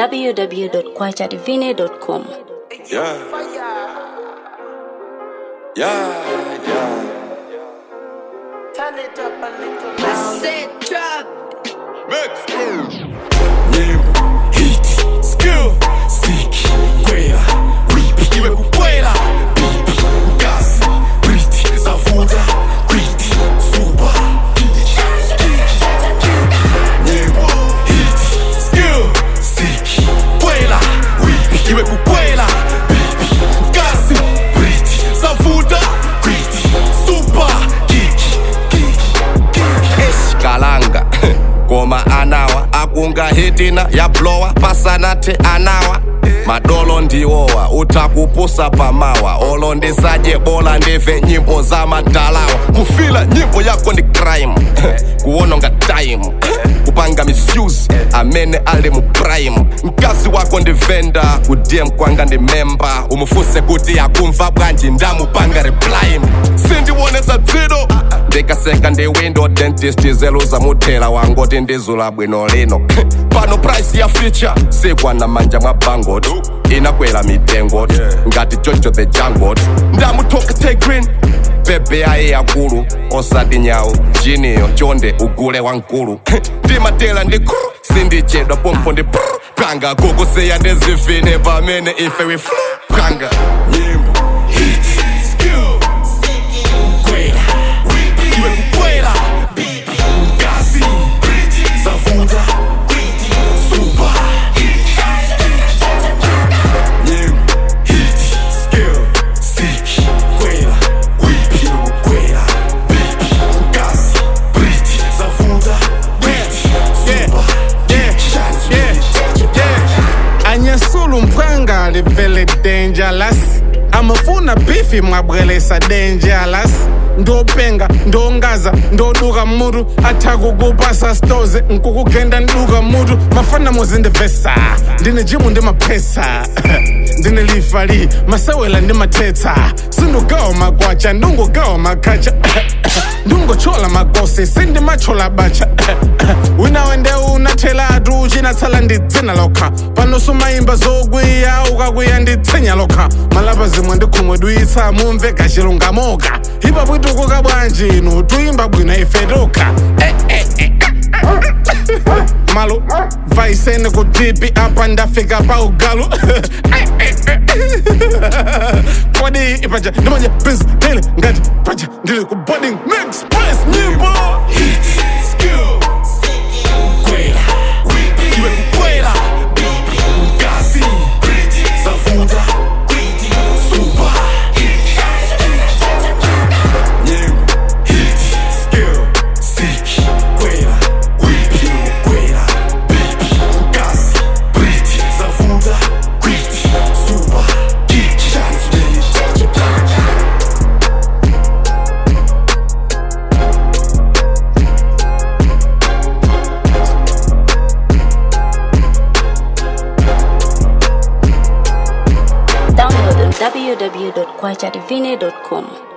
www.kwachadivine.com. Yeah. Yeah, yeah. Turn it up a little louder. Sit drop. Mix. Nyimbo, hit, skill, siki, kwela, whip, iwe kukwela, bibi, gas, briti, zavuta, kwiti, suba, Nyimbo, hit, skill, siki, kwela, whip, iwe kukwela, bibi, gas, briti, zavuta, kwiti, suba, kiki, eshikalanga ngoma anawa akunga hitina yablowa pasanathe anawa madolo ndiwowa uthakupusa pamawa olo ndisadye bola ndive nyimbo zamadalawa kufila nyimbo yako ndi crime kuwononga time kupanga misuse amene ali mu prime mkazi wako ndi venda kudm kwanga ndi memba umufuse kuti akumva bwanji ndamupanga reply sindiwonesa dzido ndikaseka ndi window dentist zeluza muthela wangoti ndizula bwino lino pano price ya feature sikwana manja mwa bangot inakwela mitengo ngati jojo the jangot ndamuthoka green bebe ayi yakulu osati nyawu jiniyo chonde ugule wankulu ndimatela ndi kru sindichedwa pompo ndi pru panga kukusiya ndizivine pamene ife we flu panga nyimbo hit skill kwela whip iwe kukwela bibi kasi briti zavuta kwiti suba nyimbo hit skill siki kwela whip iwe kukwela bibi kasi briti zavuta kwiti suba anyesula umphanga livele dangerous amafuna bifi mwabwelesa dangerous ndopenga ndongaza ndoduka mutu athakukupasa stoze nkukugenda nduka mutu mafana muzindivesa ndine jimu ndi maphesa ndine lifali masewela ndi mathetsa sindugawa magwacha ndungugawa makhacha ndungochola magosi sindimachola bacha wina wende unathelatu uchinatsala ndidzina lokha pano sumayimba zokwiya ukakwiya nditsinya lokha malapa zimwe ndikhumwe duyitsa mumve kachilungamoka ipa bwitukuka bwanji inu tuyimba bwino ife tokha malo vaisene kutipi apa ndafika pa ugalu kodi ipaja ndimanje prince dele ngati paja ndili ku boarding next place nyimbo hit skill kwela whip iwe kukwela bibi kasi briti zavuta kwiti suba nyimbo hit skill siki kwela whip iwe kukwela bibi kasi briti zavuta kwiti suba kiki Download on www.kwachadivine.com.